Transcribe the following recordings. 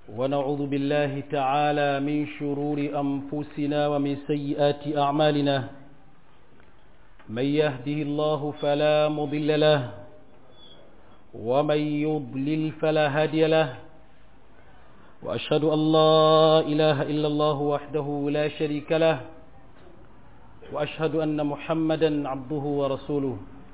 ونعوذ بالله تعالى من شرور أنفسنا ومن سيئات أعمالنا من يهده الله فلا مضل له ومن يضلل فلا هادي له وأشهد أن لا إله إلا الله وحده لا شريك له وأشهد أن محمدا عبده ورسوله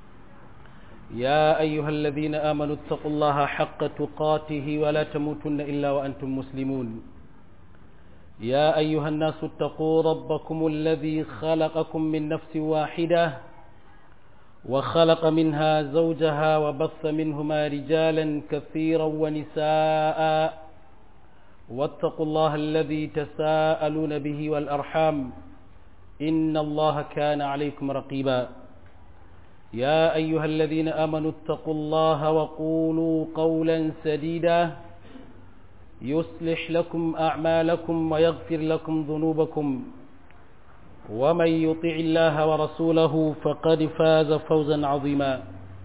يا أيها الذين آمنوا اتقوا الله حق تقاته ولا تموتن إلا وأنتم مسلمون يا أيها الناس اتقوا ربكم الذي خلقكم من نفس واحدة وخلق منها زوجها وبث منهما رجالا كثيرا ونساء واتقوا الله الذي تساءلون به والأرحام إن الله كان عليكم رقيبا يا أيها الذين آمنوا اتقوا الله وقولوا قولا سديدا يصلح لكم أعمالكم ويغفر لكم ذنوبكم ومن يطع الله ورسوله فقد فاز فوزا عظيما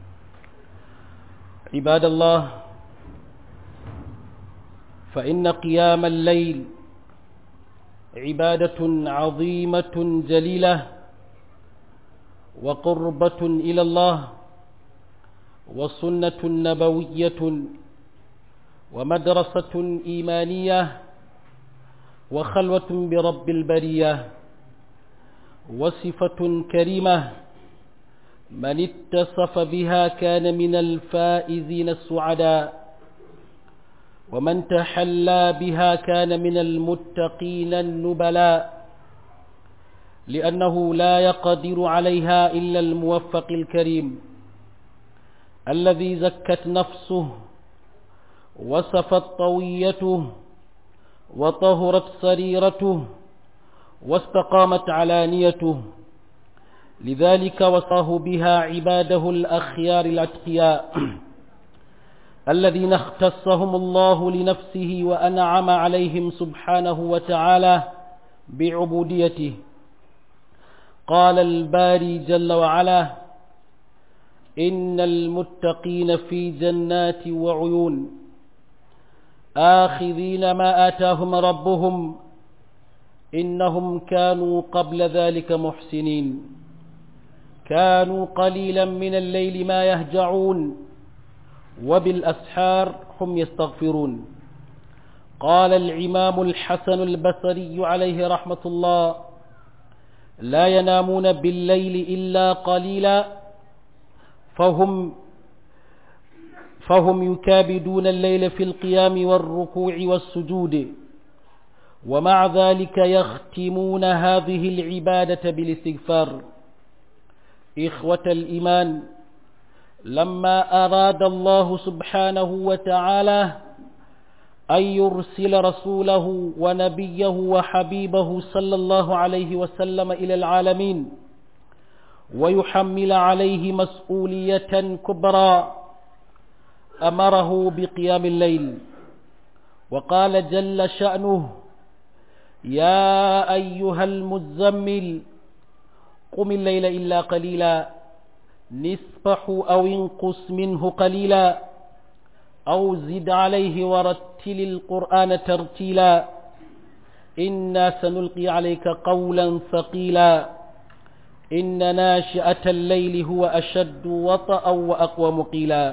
عباد الله فإن قيام الليل عبادة عظيمة جليلة وقربة إلى الله وسنة نبوية ومدرسة إيمانية وخلوة برب البرية وصفة كريمة من اتصف بها كان من الفائزين السعداء ومن تحلى بها كان من المتقين النبلاء لأنه لا يقدر عليها إلا الموفق الكريم الذي زكت نفسه وصفت طويته وطهرت سريرته واستقامت علانيته لذلك وصاه بها عباده الأخيار الأتقياء الذين اختصهم الله لنفسه وأنعم عليهم سبحانه وتعالى بعبوديته قال الباري جل وعلا إن المتقين في جنات وعيون آخذين ما آتاهم ربهم إنهم كانوا قبل ذلك محسنين كانوا قليلا من الليل ما يهجعون وبالأسحار هم يستغفرون قال الإمام الحسن البصري عليه رحمة الله لا ينامون بالليل إلا قليلا فهم فهم يكابدون الليل في القيام والركوع والسجود ومع ذلك يختمون هذه العبادة بالاستغفار إخوة الإيمان لما أراد الله سبحانه وتعالى أن يرسل رسوله ونبيه وحبيبه صلى الله عليه وسلم إلى العالمين ويحمل عليه مسؤولية كبرى أمره بقيام الليل وقال جل شأنه يا أيها المزمل قم الليل إلا قليلا نصفه أو انقص منه قليلا أو زد عليه ورتل القرآن ترتيلا إنا سنلقي عليك قولا ثقيلا إن ناشئة الليل هو أشد وطأ وأقوى مقيلا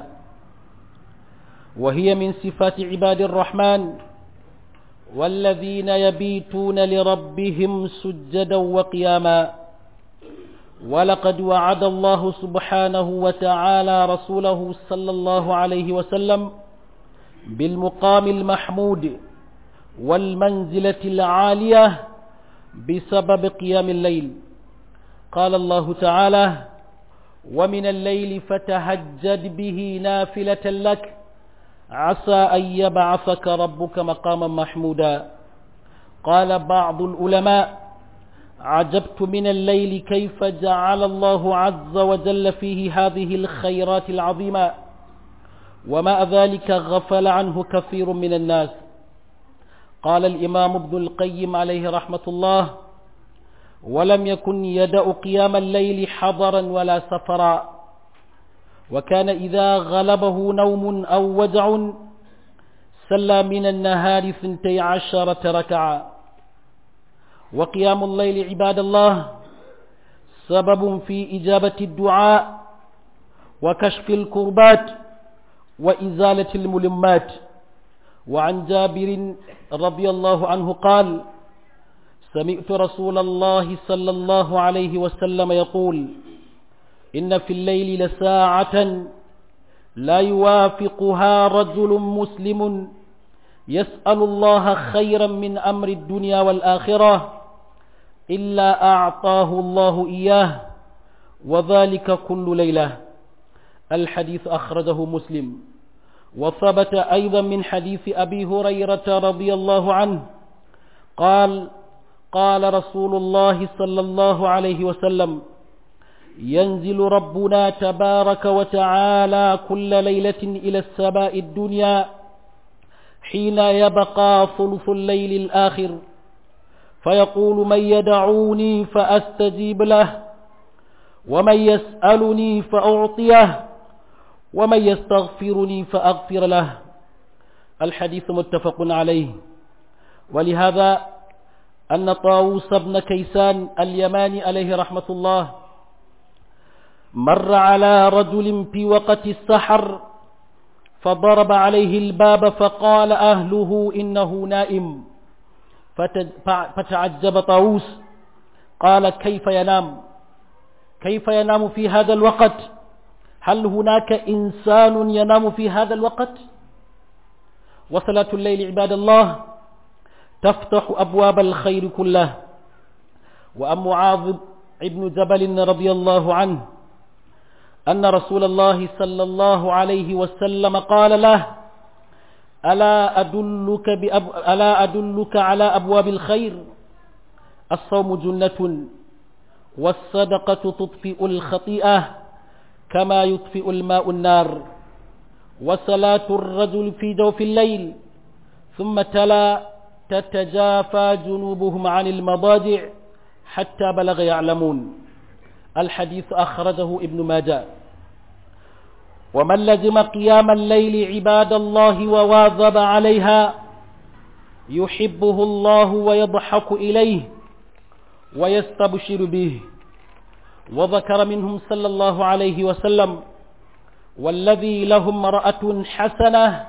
وهي من صفات عباد الرحمن والذين يبيتون لربهم سجدا وقياما ولقد وعد الله سبحانه وتعالى رسوله صلى الله عليه وسلم بالمقام المحمود والمنزلة العالية بسبب قيام الليل قال الله تعالى ومن الليل فتهجد به نافلة لك عسى أن يبعثك ربك مقاما محمودا قال بعض العلماء عجبت من الليل كيف جعل الله عز وجل فيه هذه الخيرات العظيمة ومع ذلك غفل عنه كثير من الناس قال الإمام ابن القيم عليه رحمة الله ولم يكن يدأ قيام الليل حضرا ولا سفرا وكان إذا غلبه نوم أو وجع صلى من النهار ثنتي عشرة ركعة وقيام الليل عباد الله سبب في إجابة الدعاء وكشف الكربات وإزالة الملمات وعن جابر رضي الله عنه قال سمعت رسول الله صلى الله عليه وسلم يقول إن في الليل لساعة لا يوافقها رجل مسلم يسأل الله خيرا من أمر الدنيا والآخرة إلا أعطاه الله إياه وذلك كل ليلة الحديث أخرجه مسلم وثبت أيضا من حديث أبي هريرة رضي الله عنه قال قال رسول الله صلى الله عليه وسلم ينزل ربنا تبارك وتعالى كل ليلة إلى السماء الدنيا حين يبقى ثلث الليل الآخر فيقول من يدعوني فأستجيب له ومن يسألني فأعطيه ومن يستغفرني فأغفر له الحديث متفق عليه ولهذا أن طاووس بن كيسان اليماني عليه رحمة الله مر على رجل في وقت السحر فضرب عليه الباب فقال أهله إنه نائم فتعجب طاووس قال كيف ينام كيف ينام في هذا الوقت هل هناك إنسان ينام في هذا الوقت وصلاة الليل عباد الله تفتح أبواب الخير كله وأم معاذ ابن جبل رضي الله عنه أن رسول الله صلى الله عليه وسلم قال له ألا أدلك, بأب... ألا أدلك على أبواب الخير الصوم جنة والصدقة تطفئ الخطيئة كما يطفئ الماء النار وصلاة الرجل في جوف الليل ثم تلا تتجافى جنوبهم عن المضاجع حتى بلغ يعلمون الحديث أخرجه ابن ماجه ومن لزم قيام الليل عباد الله وواظب عليها يحبه الله ويضحك إليه ويستبشر به وذكر منهم صلى الله عليه وسلم والذي له امرأة حسنة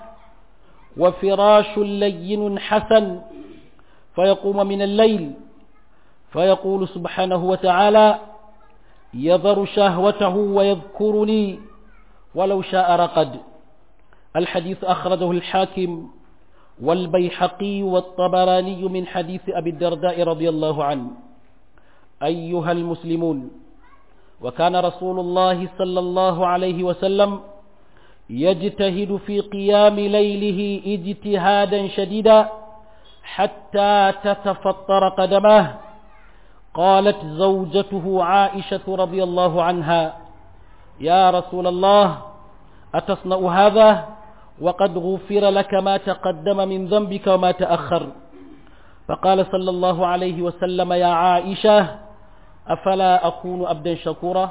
وفراش لين حسن فيقوم من الليل فيقول سبحانه وتعالى يذر شهوته ويذكرني ولو شاء رقد الحديث أخرجه الحاكم والبيحقي والطبراني من حديث أبي الدرداء رضي الله عنه أيها المسلمون وكان رسول الله صلى الله عليه وسلم يجتهد في قيام ليله اجتهادا شديدا حتى تتفطر قدماه قالت زوجته عائشة رضي الله عنها يا رسول الله أتصنع هذا وقد غفر لك ما تقدم من ذنبك وما تأخر فقال صلى الله عليه وسلم يا عائشة أفلا أكون أبدا شكورا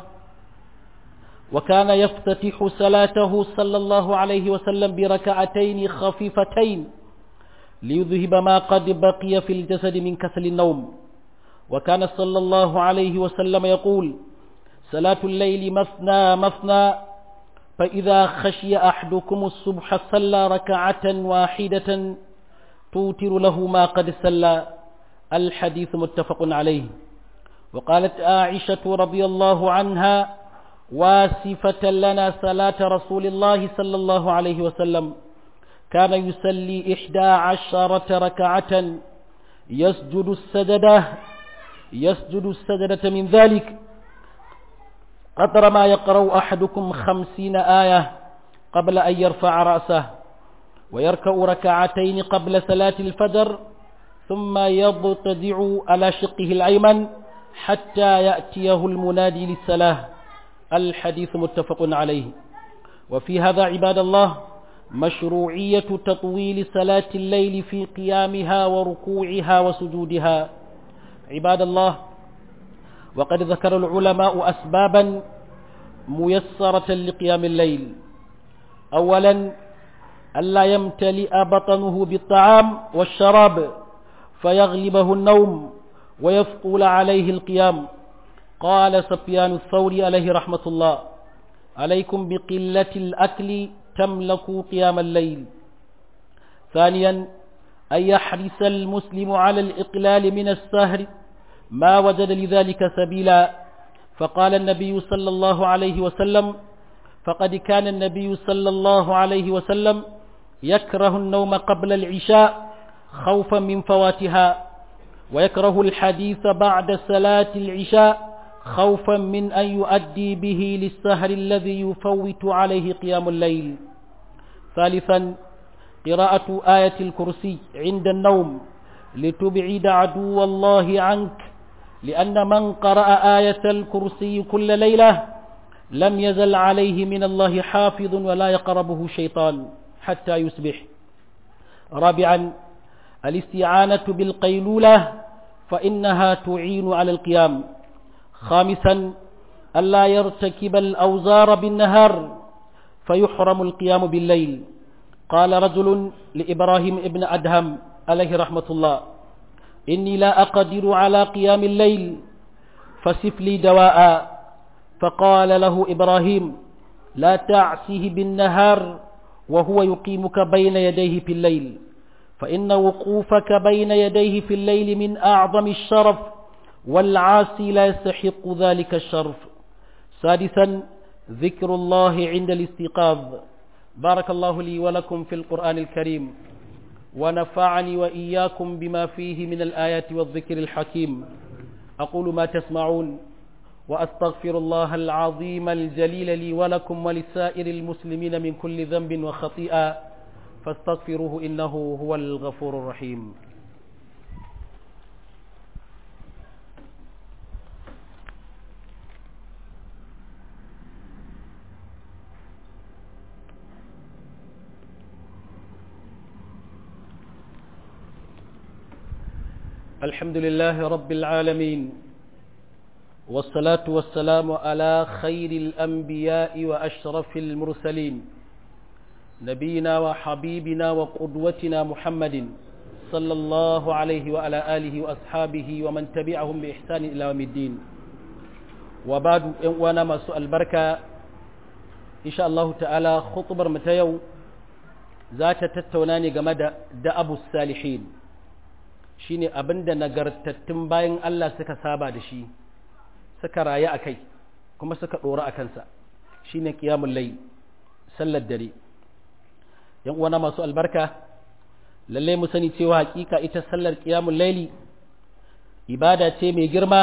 وكان يفتتح صلاته صلى الله عليه وسلم بركعتين خفيفتين ليذهب ما قد بقي في الجسد من كسل النوم وكان صلى الله عليه وسلم يقول صلاة الليل مثنى مثنى فإذا خشي أحدكم الصبح صلى ركعة واحدة توتر له ما قد سلى الحديث متفق عليه وقالت عائشة رضي الله عنها واسفة لنا صلاة رسول الله صلى الله عليه وسلم كان يسلي إحدى عشرة ركعة يسجد السجدة يسجد السجدة من ذلك قدر ما يقرأ أحدكم خمسين آية قبل أن يرفع رأسه ويركع ركعتين قبل صلاة الفجر ثم يضطجع على شقه الأيمن حتى يأتيه المنادي للصلاة الحديث متفق عليه وفي هذا عباد الله مشروعية تطويل صلاة الليل في قيامها وركوعها وسجودها عباد الله وقد ذكر العلماء أسبابا ميسرة لقيام الليل أولا ألا يمتلئ بطنه بالطعام والشراب فيغلبه النوم ويثقل عليه القيام قال سفيان الثوري عليه رحمة الله عليكم بقلة الأكل تملكوا قيام الليل ثانيا أن يحرص المسلم على الإقلال من السهر ما وجد لذلك سبيلا فقال النبي صلى الله عليه وسلم فقد كان النبي صلى الله عليه وسلم يكره النوم قبل العشاء خوفا من فواتها ويكره الحديث بعد صلاة العشاء خوفا من أن يؤدي به للسهر الذي يفوت عليه قيام الليل ثالثا قراءة آية الكرسي عند النوم لتبعد عدو الله عنك لأن من قرأ آية الكرسي كل ليلة لم يزل عليه من الله حافظ ولا يقربه شيطان حتى يصبح رابعا الاستعانة بالقيلولة فإنها تعين على القيام خامسا ألا يرتكب الأوزار بالنهار فيحرم القيام بالليل قال رجل لإبراهيم ابن أدهم عليه رحمة الله إني لا أقدر على قيام الليل فسف لي دواء فقال له إبراهيم لا تعسه بالنهار وهو يقيمك بين يديه في الليل فإن وقوفك بين يديه في الليل من أعظم الشرف والعاصي لا يستحق ذلك الشرف سادسا ذكر الله عند الاستيقاظ بارك الله لي ولكم في القرآن الكريم ونفعني وإياكم بما فيه من الآيات والذكر الحكيم أقول ما تسمعون وأستغفر الله العظيم الجليل لي ولكم ولسائر المسلمين من كل ذنب وخطيئة فاستغفروه إنه هو الغفور الرحيم الحمد لله رب العالمين والصلاة والسلام على خير الأنبياء وأشرف المرسلين نبينا وحبيبنا وقدوتنا محمد صلى الله عليه وعلى آله وأصحابه ومن تبعهم بإحسان إلى يوم الدين وبعد وانا ما سؤال بركة إن شاء الله تعالى خطبر متيو ذات تتوناني جمد دأب الصالحين shine abinda nagartattun bayan Allah suka saba da shi suka rayu a kai kuma suka ɗora a kansa shine qiyamul layl sallar dare yan uwana masu albarka lalle mu sani cewa hakika ita sallar qiyamul layli ibada ce mai girma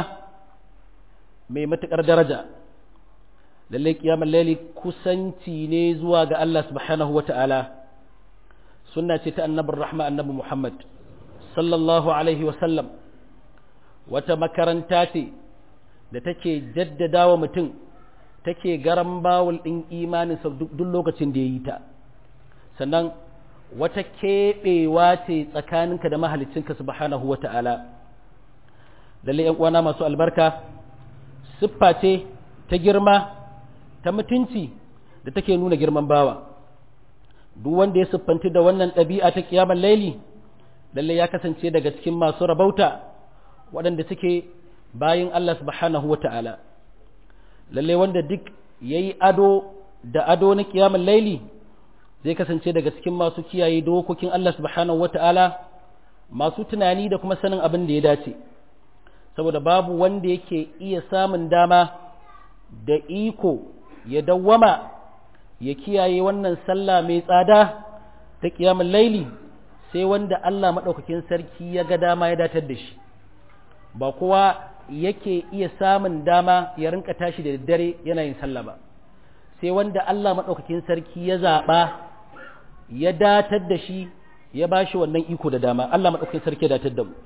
mai matukar daraja lalle qiyamul layli kusanci ne zuwa ga Allah subhanahu wata'ala sunna ce ta annabin rahma annabi Muhammad sallallahu alaihi wasallam wata makaranta ce da take jaddada wa mutum take garan bawul ɗin imaninsa duk lokacin da ya yi ta sannan wata keɓewa ce tsakaninka da mahalicinka subhanahu wa ta'ala lalle ‘yan uwana masu albarka siffa ce ta girma ta mutunci da take nuna girman bawa duk wanda ya siffanti da wannan ɗabi'a ta kiyamar laili lalle ya kasance daga cikin masu rabauta waɗanda suke bayin Allah subhanahu wa ta'ala lalle wanda duk ya yi ado da ado na kiyamun laili zai kasance daga cikin masu kiyaye dokokin Allah subhanahu wa ta'ala masu tunani da kuma sanin abin da ya dace saboda babu wanda yake iya samun dama da iko ya dawwama ya kiyaye wannan sallah mai tsada ta kiyamun laili sai wanda Allah maɗaukakin sarki ya ga dama ya datar da shi ba kowa yake iya samun dama ya rinka tashi da daddare yana yin sallah ba sai wanda Allah maɗaukakin sarki ya zaɓa ya datar da shi ya ba shi wannan iko da dama Allah maɗaukakin sarki ya datar da mu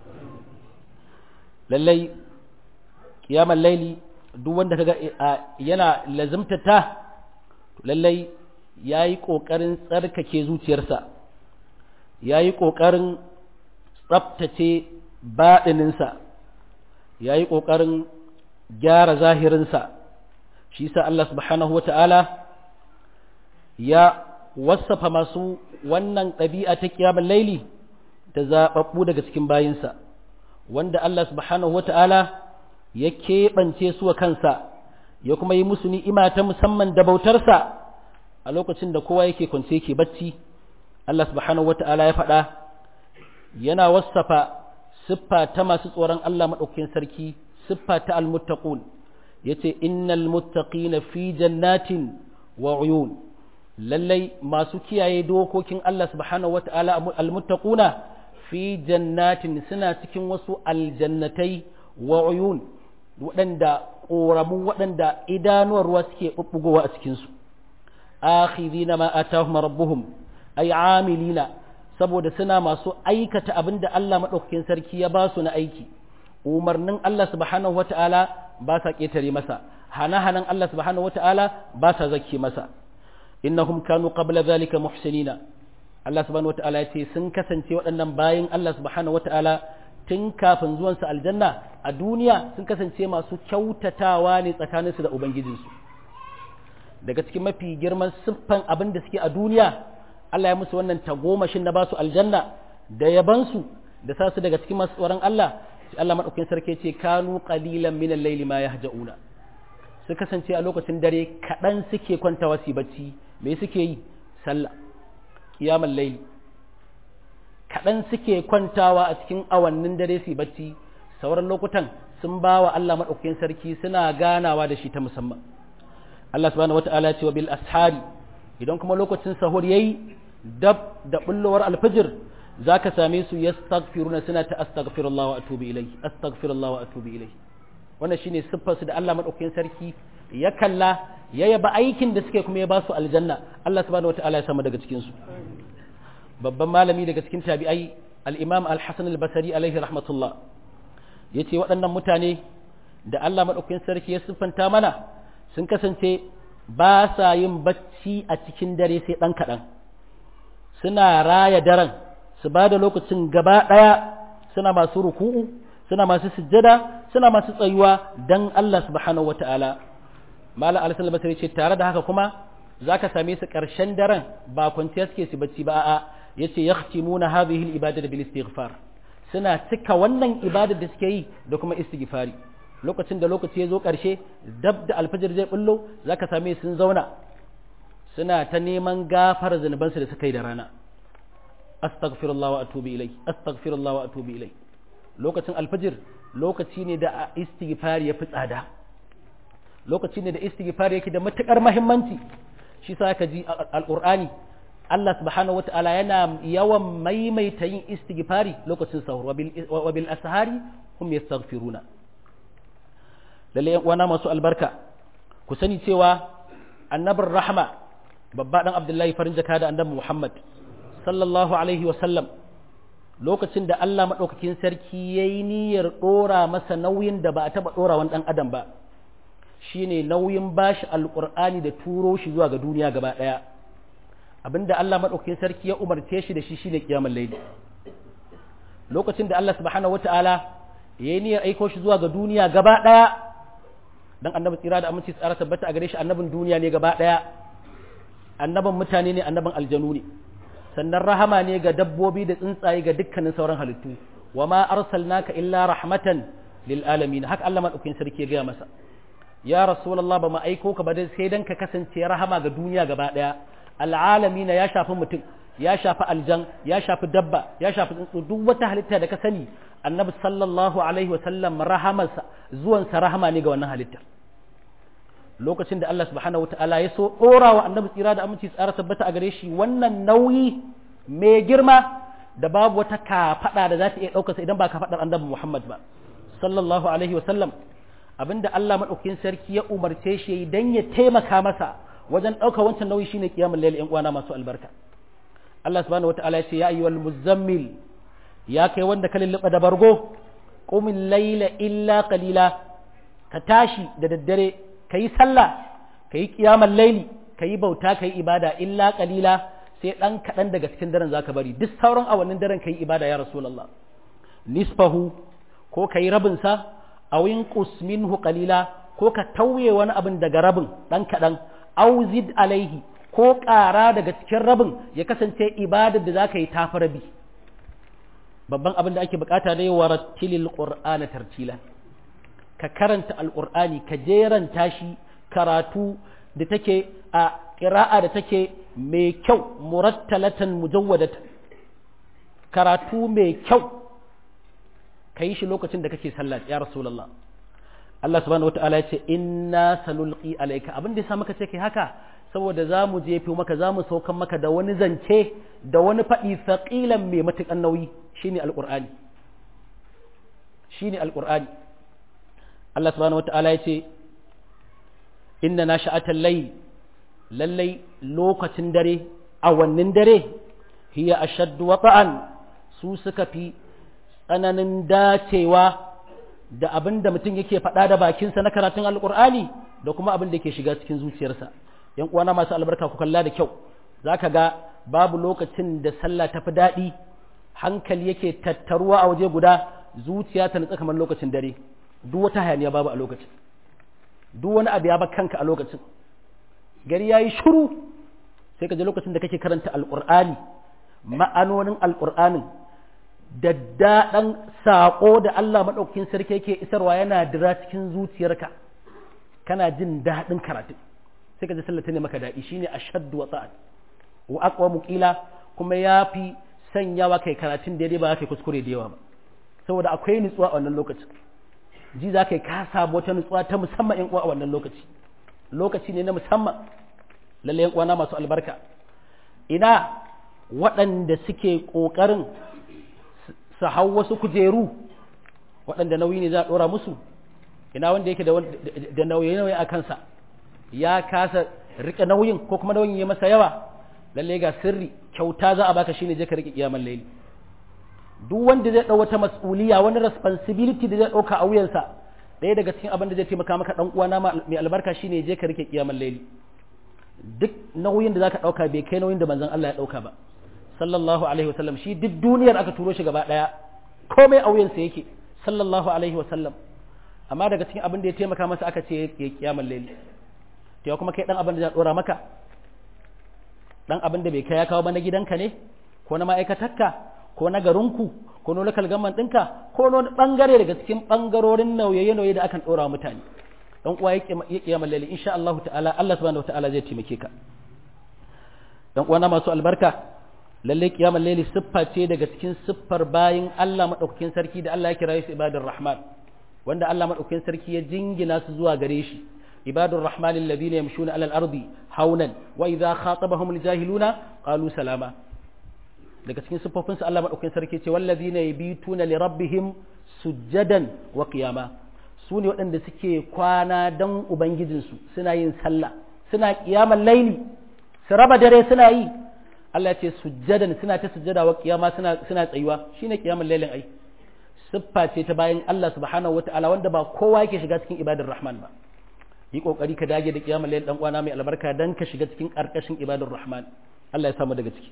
lallai kiyamar laili duk wanda kaga yana lazimtata lallai ya yi ƙoƙarin tsarkake zuciyarsa ya yi ƙoƙarin tsabtace baɗininsa ya yi ƙoƙarin gyara zahirinsa shi sa Allah subhanahu wa ta'ala ya wasafa masu wannan ɗabi'a ta kiyamar laili da zaɓaɓɓu daga cikin bayinsa wanda Allah subhanahu wa ta'ala ya keɓance su wa kansa ya kuma yi musu ni'ima ta musamman da bautarsa a lokacin da kowa yake kwance yake bacci Allah subhanahu wa ta'ala ya faɗa yana wasafa siffa ta masu tsoron Allah maɗaukakin sarki siffa ta almuttaqun yace innal muttaqina fi jannatin wa uyun lallai masu kiyaye dokokin Allah subhanahu wata'ala almuttaquna fi jannatin suna cikin wasu aljannatai wa uyun waɗanda ƙoramu waɗanda idanuwar ruwa suke ɓuɓɓugowa a cikinsu akhidina ma atahum rabbuhum ay amilina saboda suna masu aikata abin da Allah maɗaukakin sarki ya ba su na aiki umarnin Allah subhanahu wata'ala ba sa ƙetare masa hana-hanan Allah subhanahu wata'ala ba sa zakke masa innahum kanu qabla zalika muhsinina Allah subhanahu wata'ala ya ce sun kasance waɗannan bayin Allah subhanahu wata'ala tun kafin zuwansu aljanna a duniya sun kasance masu kyautatawa ne tsakaninsu da ubangijinsu daga cikin mafi girman siffan abin da suke a duniya Allah ya musu wannan tagomashin na basu aljanna da yabansu da sa su daga cikin masu tsoron Allah sai Allah madaukakin sarki ce kanu qalilan min al-layli ma yahja'una su kasance a lokacin dare kaɗan suke kwantawa su bacci me suke yi sallah qiyamul layli kaɗan suke kwantawa a cikin awannin dare su bacci sauran lokutan sun ba wa Allah madaukakin sarki suna ganawa da shi ta musamman Allah subhanahu wata'ala ce wa bil ashari idan kuma lokacin sahur yayi dab da bullowar alfajir zaka same su yastaghfiruna suna ta astaghfirullah wa atubu ilayhi astaghfirullah wa atubu ilayhi wannan shine siffar su da Allah madaukakin sarki ya kalla ya yaba aikin da suke kuma ya ba su aljanna Allah subhanahu wata'ala ya sama daga cikin su babban malami daga cikin tabi'ai al-imam al-hasan al-basri alaihi rahmatullah yace waɗannan mutane da Allah madaukakin sarki ya siffanta mana sun kasance ba sa yin bacci a cikin dare sai ɗan kaɗan suna raya daren su ba da lokacin gaba ɗaya suna masu ruku'u suna masu sujjada suna masu tsayuwa don Allah subhanahu wata'ala malam alisal basri ce tare da haka kuma za ka same su ƙarshen daren ba kwanciya suke su bacci ba a'a yace yahtimuna hadhihi al-ibadatu bil istighfar suna cika wannan ibadar da suke yi da kuma istighfari lokacin da lokaci ya zo ƙarshe dab da alfajir zai bullo za ka same sun zauna suna ta neman gafar zunubansu da suka yi da rana astaghfirullah wa atubu ilai astaghfirullah wa atubu ilai lokacin alfajir lokaci ne da istighfar ya fi tsada lokaci ne da istighfar yake da matukar muhimmanci shi sa ka ji alqur'ani Allah subhanahu wata'ala yana yawan maimaita yin istighfari lokacin sahur wa bil ashari hum yastaghfiruna lalle yan uwana masu albarka ku sani cewa annabin rahma babba dan abdullahi farin jaka da annabi muhammad sallallahu alaihi wa sallam lokacin da Allah madaukakin sarki yayi niyyar dora masa nauyin da ba a taba dora wani dan adam ba shine nauyin bashi alqur'ani da turo shi zuwa ga duniya gaba daya abinda Allah madaukakin sarki ya umarce shi da shi shine kiyamul layli lokacin da Allah subhanahu wataala yayi niyyar aiko shi zuwa ga duniya gaba daya dan annabi tsira da aminci tsara tabbata a gare shi annabin duniya ne gaba daya annabin mutane ne annabin aljanu ne sannan rahama ne ga dabbobi da tsuntsaye ga dukkanin sauran halittu wa ma arsalnaka illa rahmatan lil alamin haka Allah madaukakin sarki ya gaya masa ya rasulullah ba mu aiko ka ba dai sai dan ka kasance rahama ga duniya gaba daya al'alamin ya shafi mutum ya shafi aljan ya shafi dabba ya shafi tsuntsu duk wata halitta da ka sani annabi sallallahu alaihi sallam rahamarsa zuwansa rahama ne ga wannan halittar lokacin da Allah subhanahu wataala ya so dora wa annabi tsira da aminci tsara tabbata a gare shi wannan nauyi mai girma da babu wata kafada da za ta iya ɗaukarsa idan ba kafadar annabi Muhammad ba sallallahu alaihi sallam abinda Allah madaukakin sarki ya umarce shi dan ya taimaka masa wajen ɗaukar wancan nauyi shine kiyamul layl ƴan uwana masu albarka Allah subhanahu wataala ya ce ya ayyuhal muzammil ya kai wanda ka lulluɓa da bargo ƙumin laila illa qalila ka tashi da daddare ka yi sallah ka yi ƙiyamar laili ka yi bauta ka yi ibada illa qalila sai ɗan kaɗan daga cikin daren za ka bari duk sauran awannin daren ka yi ibada ya rasulallah nisfahu ko ka yi rabinsa a win minhu qalila ko ka tauye wani abin daga rabin ɗan kaɗan auzid alaihi ko ƙara daga cikin rabin ya kasance ibadar da za ka yi tafi rabi babban abin da ake bukata ne wa rattilil qur'ana tartila ka karanta alqur'ani ka jeranta shi karatu da take a ƙira'a da take mai kyau murattalatan mujawwadatan karatu mai kyau ka yi shi lokacin da kake sallah ya rasulullah Allah subhanahu wata'ala ya ce inna sanulqi alayka abin da yasa muka ce kai haka saboda za mu jefe maka za mu saukan maka da wani zance da wani faɗi saƙilan mai matuƙan nauyi shine alƙur'ani shine alƙur'ani Allah subhanahu wata'ala ya ce inna nashi'atal layl lallai lokacin dare awannin dare hiya ashaddu wata'an su suka fi tsananin dacewa da abin da mutum yake faɗa da bakinsa na karatun alƙur'ani da kuma abin da ke shiga cikin zuciyarsa yan uwana masu albarka ku kalla da kyau zaka ga babu lokacin da sallah tafi daɗi hankali yake tattaruwa a waje guda zuciya ta nutsa kamar lokacin dare duk wata hayaniya babu a lokacin duk wani abu ya ba kanka a lokacin gari ya yi shuru sai ka je lokacin da kake karanta alƙur'ani ma'anonin alƙur'anin da daɗan saƙo da Allah maɗaukakin sarki yake isarwa yana dira cikin zuciyarka kana jin daɗin karatu sai ka ji sallata ne maka daɗi shine ashaddu wa ta'at wa aqwa muqila kuma yafi sanyawa kai karatun daidai ba kai kuskure da yawa ba saboda akwai nutsuwa a wannan lokacin ji za kai ka samu wata nutsuwa ta musamman yan uwa a wannan lokaci lokaci ne na musamman lalle yan uwana masu albarka ina waɗanda suke ƙoƙarin su hau wasu kujeru waɗanda nauyi ne za a ɗora musu ina wanda yake da nauyi-nauyi a kansa ya kasa rike nauyin ko kuma nauyin ya masa yawa lalle ga sirri kyauta za a baka shine je ka rike kiyamar laili duk wanda zai dau wata mas'uliya wani responsibility da zai dauka a wuyansa ɗaya daga cikin abin da zai taimaka maka dan uwana mai albarka shine je ka rike kiyamar laili duk nauyin da zaka dauka bai kai nauyin da manzon Allah ya dauka ba sallallahu alaihi wasallam shi duk duniyar aka turo shi gaba daya komai a wuyansa yake sallallahu alaihi wasallam amma daga cikin abin da ya taimaka masa aka ce ya kiyamar laili to kuma kai dan abin da za dora maka dan abin da bai kai ya kawo ba na gidanka ne ko na ma'aikatarka ko na garinku ko na local government ɗinka ko na wani bangare daga cikin bangarorin nauye-nauye da akan dora mutane dan uwa ya kiyama lalle insha Allah ta'ala Allah subhanahu ta'ala zai taimake ka dan uwa na masu albarka lalle kiyamar laili siffa ce daga cikin siffar bayin Allah madaukakin sarki da Allah ya kira su ibadur rahman wanda Allah madaukakin sarki ya jingina su zuwa gare shi عباد الرحمن الذين يمشون على الأرض هونا وإذا خاطبهم الجاهلون قالوا سلاما daga cikin siffofinsu Allah maɗaukakin sarki ce wallazina yabituna li rabbihim sujjadan wa qiyama su ne waɗanda suke kwana dan ubangijinsu suna yin sallah suna qiyamar laili su raba dare suna yi Allah ya ce sujjadan suna ta sujjada wa qiyama suna suna tsayuwa shine qiyamar lailin ai siffa ce ta bayan Allah subhanahu wataala wanda ba kowa yake shiga cikin ibadar rahman ba yi kokari ka dage da kiyamar layl dan uwana mai albarka dan ka shiga cikin karkashin ibadar rahman Allah ya samu daga ciki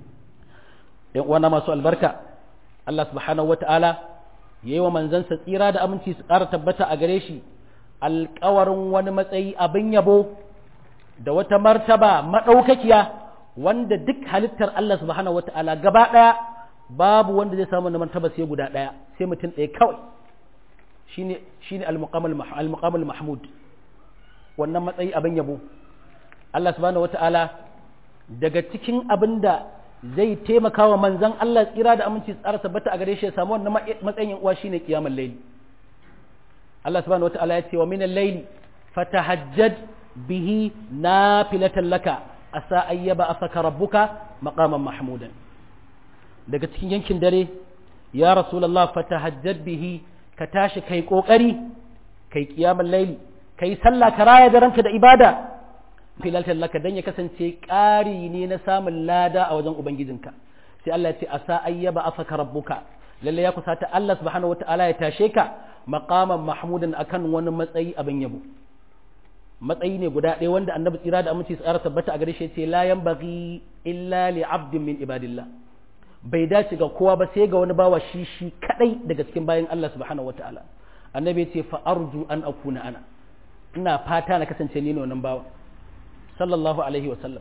yan uwana masu albarka Allah subhanahu wataala yayi wa manzansa tsira da aminci su ƙara tabbata a gare shi alƙawarin wani matsayi abin yabo da wata martaba madaukakiya wanda duk halittar Allah subhanahu wataala gaba daya babu wanda zai samu martaba sai guda daya sai mutum ɗaya kawai shine shine al-muqam al-muqam al-mahmud wannan matsayi abin yabo Allah subhanahu wata'ala daga cikin abin da zai taimaka wa manzan Allah tsira da aminci tsara tabbata a gare shi ya samu wannan matsayin uwa shine kiyamar laili Allah subhanahu wata'ala ya ce wa minal laili fatahajjad bihi nafilatan laka asa ayyaba afaka rabbuka maqaman mahmudan daga cikin yankin dare ya rasulullah fatahajjad bihi ka tashi kai kokari kai kiyamar laili ka yi sallah ka raya da ranka da ibada filaltar laka don ya kasance ƙari ne na samun lada a wajen ubangijinka sai Allah ya ce a sa ayyaba afaka rabbuka lalle ya kusata Allah subhanahu wata'ala ya tashe ka maqaman mahmudan akan wani matsayi abin yabo matsayi ne guda ɗaya wanda annabi tsira da aminci tsara tabbata a gare shi ce la yanbaghi illa li abdin min ibadillah bai dace ga kowa ba sai ga wani bawa shi shi kadai daga cikin bayan Allah subhanahu wata'ala annabi ya ce fa arju an akuna ana ina fata na kasance ni ne wannan bawa sallallahu alaihi wa sallam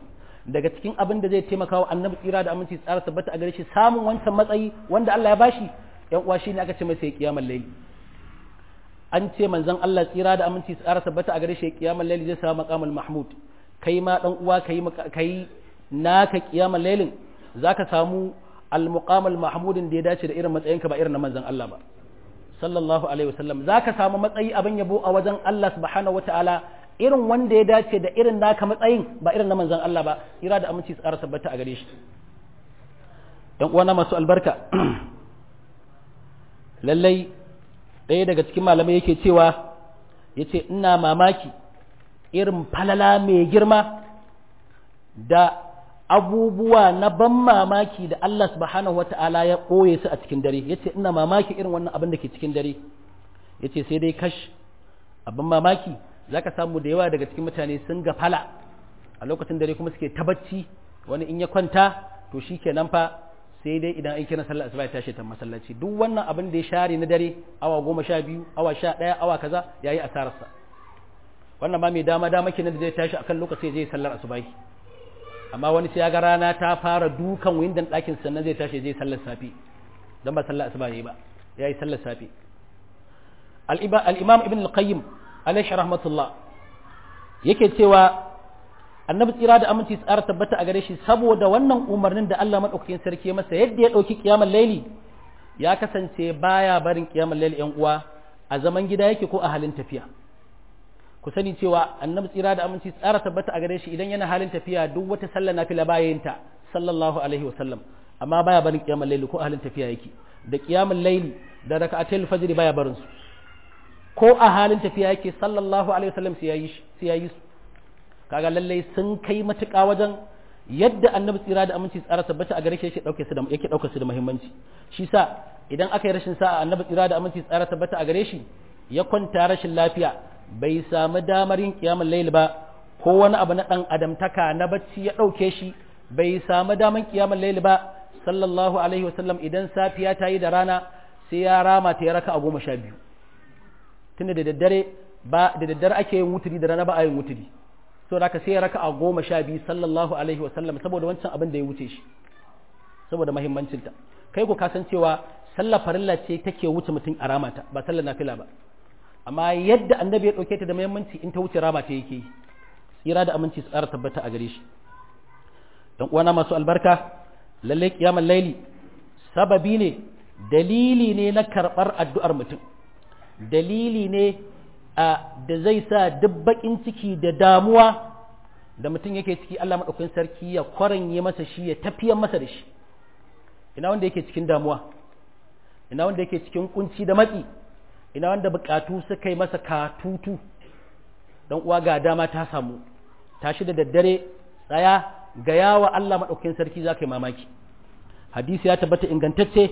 daga cikin abin da zai taimaka wa annabi tsira da aminci tsara tabbata a gare shi samun wancan matsayi wanda Allah ya bashi yan uwa shine aka ce masa kiyamar laili an ce manzon Allah tsira da aminci tsara tabbata a gare shi kiyamar laili zai samu maqamul mahmud kai ma dan uwa kai kai naka kiyamar lailin zaka samu al-muqamul mahmudin da ya dace da irin matsayinka ba irin na manzon Allah ba sallallahu alaihi wasallam zaka samu matsayi abin yabo a wajen Allah subhanahu wataala irin wanda ya dace da irin naka matsayin ba irin na manzon Allah ba ira da aminci tsara tabbata a gare shi dan uwana masu albarka lallai ɗaya daga cikin malamai yake cewa yace ina mamaki irin falala mai girma da abubuwa na ban mamaki da Allah subhanahu wata'ala ya ɓoye su a cikin dare yace ina mamaki irin wannan abin da ke cikin dare yace sai dai kash abin mamaki zaka samu da yawa daga cikin mutane sun gafala a lokacin dare kuma suke tabacci wani in ya kwanta to shikenan fa sai dai idan an kira sallar asuba ya tashi ta masallaci duk wannan abin da ya share na dare awa goma sha biyu awa sha ɗaya awa kaza yayi asararsa wannan ma mai dama dama kenan da zai tashi akan lokaci zai sallar asubahi amma wani sai ya ga rana ta fara dukan windan ɗakin sannan zai tashi zai sallar safi don ba sallar asuba yayi ba ya yi sallar safi al-imam ibn al-qayyim alaihi rahmatullah yake cewa annabi tsira da aminci tsara tabbata a gare shi saboda wannan umarnin da Allah madaukakin sarki masa yadda ya dauki kiyamar laili ya kasance baya barin kiyamar laili yan uwa a zaman gida yake ko a halin tafiya ku sani cewa annabi tsira da aminci tsara tabbata a gare shi idan yana halin tafiya duk wata sallah nafila baya yin ta sallallahu alaihi wasallam amma baya barin kiyamul layli ko a halin tafiya yake da kiyamul layli da raka'atul fajr baya barin su ko a halin tafiya yake sallallahu alaihi wasallam sai yayi sai yayi su kaga lalle sun kai matuƙa wajen yadda annabi tsira da aminci tsara tabbata a gare shi yake dauke su da yake dauke su da muhimmanci shi sa idan aka yi rashin sa'a annabi tsira da aminci tsara tabbata a gare shi ya kwanta rashin lafiya bai samu damar yin kiyamun laili ba ko wani abu na ɗan adamtaka na bacci ya ɗauke shi bai samu damar kiyamun laili ba sallallahu alaihi wasallam idan safiya ta yi da rana sai ya rama ta ya raka a goma sha biyu tunda da daddare ba da daddare ake yin wuturi da rana ba a yin wuturi so da sai ya raka a goma sha biyu sallallahu alaihi wasallam saboda wancan abin da ya wuce shi saboda mahimmancinta kai ku kasancewa sallar farilla ce take wuce mutum a ramata ba sallar nafila ba amma yadda annabi ya ɗauke ta da muhimmanci in ta wuce rama ta yake yi tsira da aminci su ƙara tabbata a gare shi don uwana masu albarka lallai kiyamar laili sababi ne dalili ne na karɓar addu'ar mutum dalili ne a da zai sa duk baƙin ciki da damuwa da mutum yake ciki Allah maɗaukakin sarki ya kwaranye masa shi ya tafiyar masa da shi ina wanda yake cikin damuwa ina wanda yake cikin kunci da matsi ina wanda bukatu suka yi masa katutu don uwa ga dama ta samu tashi da daddare tsaya ga yawa Allah maɗaukakin sarki za ka yi mamaki hadisi ya tabbata ingantacce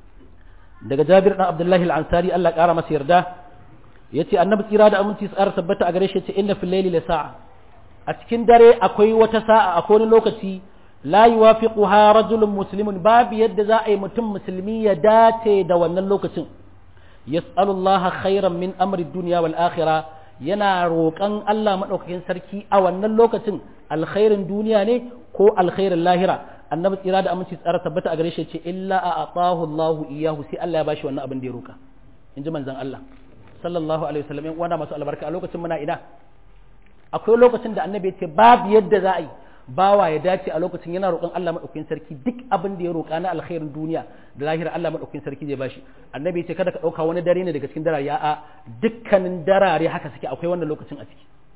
daga jabir ɗan abdullahi al'ansari Allah ƙara masa yarda ya ce annabi tsira da aminci tsara tabbata a gare shi ce inna fil laili la sa'a a cikin dare akwai wata sa'a akwai wani lokaci la yuwafiquha rajulun muslimun babu yadda za a yi mutum musulmi ya dace da wannan lokacin yas'alullaha khairan min amri dunya wal akhirah yana roƙon Allah madaukakin sarki a wannan lokacin alkhairin duniya ne ko alkhairin lahira annabi tsira da aminci tsara tabbata a gare shi ce illa a atahu Allah iyahu sai Allah ya bashi wannan abin da ya roƙa inji manzon Allah sallallahu alaihi wasallam yan uwana masu albarka a lokacin muna ina akwai lokacin da annabi ya ce babu yadda za a yi bawa ya dace a lokacin yana roƙon Allah maɗaukakin sarki duk abin da ya roƙa na alkhairin duniya da lahira Allah maɗaukakin sarki zai bashi annabi ya ce kada ka ɗauka wani dare ne daga cikin darare a dukkanin darare haka suke akwai wannan lokacin a